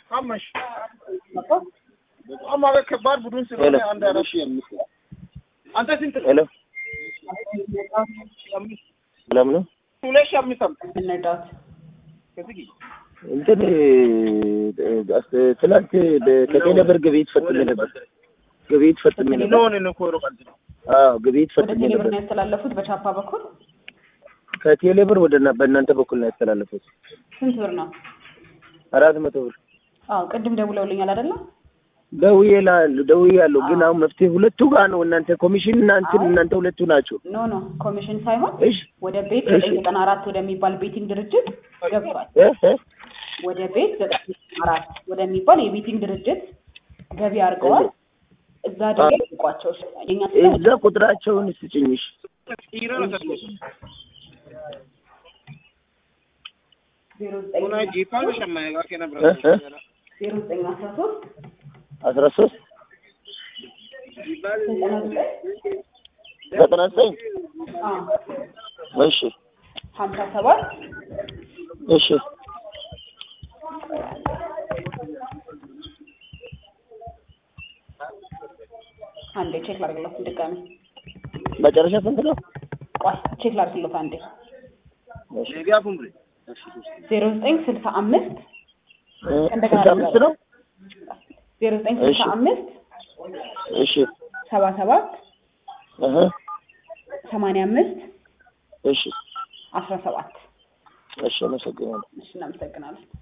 አመሽ በጣም ማለት ከባድ ቡድን ስለሆነ አንድ አራት ሺህ አምስት አንተ ስንት ነው? ሄሎ ሰላም ነው። ሁለት ሺህ አምስት አምስት እንርዳት። ከዚህ እንትን አስ- ትናንት ከቴሌ ብር ግብይት ፈጽሜ ነበር። ግብይት ፈጽሜ ነበር። ለሆነ ነው ኮሮ ቀልድ ነው። አዎ ግብይት ወደ ፈጽሜ ቴሌብር ነበር። ነው ያስተላለፉት በቻፓ በኩል ከቴሌ ብር ወደ እና- በእናንተ በኩል ነው ያስተላለፉት። ስንት ብር ነው? አራት መቶ ብር አዎ ቅድም ደውለውልኛል አይደለ? ደውዬ ላ- ደውዬ ያለው ግን አሁን መፍትሄ ሁለቱ ጋር ነው። እናንተ ኮሚሽን እና እንትን እናንተ ሁለቱ ናቸው። ኖ ኖ ኮሚሽን ሳይሆን እሺ ወደ ቤት እሺ። ዘጠኝ ዘጠና አራት ወደሚባል ቤቲንግ ድርጅት ገብቷል። እ እ ወደ ቤት ዘጠኝ ዘጠና አራት ወደሚባል የቤቲንግ ድርጅት ገቢ አድርገዋል። እዛ ደግሞ ይቋቸው የኛ እዛ ቁጥራቸውን ስጭኝሽ ሂራ ነው ተስሞስ ዜሮ ዘጠኝ ሆና ጂፓ ነው ሸማኔ ጋር ከነበረ እ እ ዜሮ ዘጠኝ አስራ ሶስት አስራ ሶስት ዘጠና ዘጠኝ ዘጠና ዘጠኝ አዎ እሺ ሀምሳ ሰባት እሺ አንዴ ቼክ ላድርግለት ድጋሚ መጨረሻ ስንት ነው? ቆይ ቼክ ላድርግለት አንዴ እሺ ሌቢያ ፉምብሬ ዜሮ ዘጠኝ ስልሳ አምስት እ እንደገና ስልሳ አምስት ነው? ዜሮ ዘጠኝ ስልሳ እሺ። አምስት እሺ ሰባ ሰባት እህ ሰማንያ አምስት እሺ አስራ ሰባት እሺ አመሰግናለሁ። እሺ እናመሰግናለን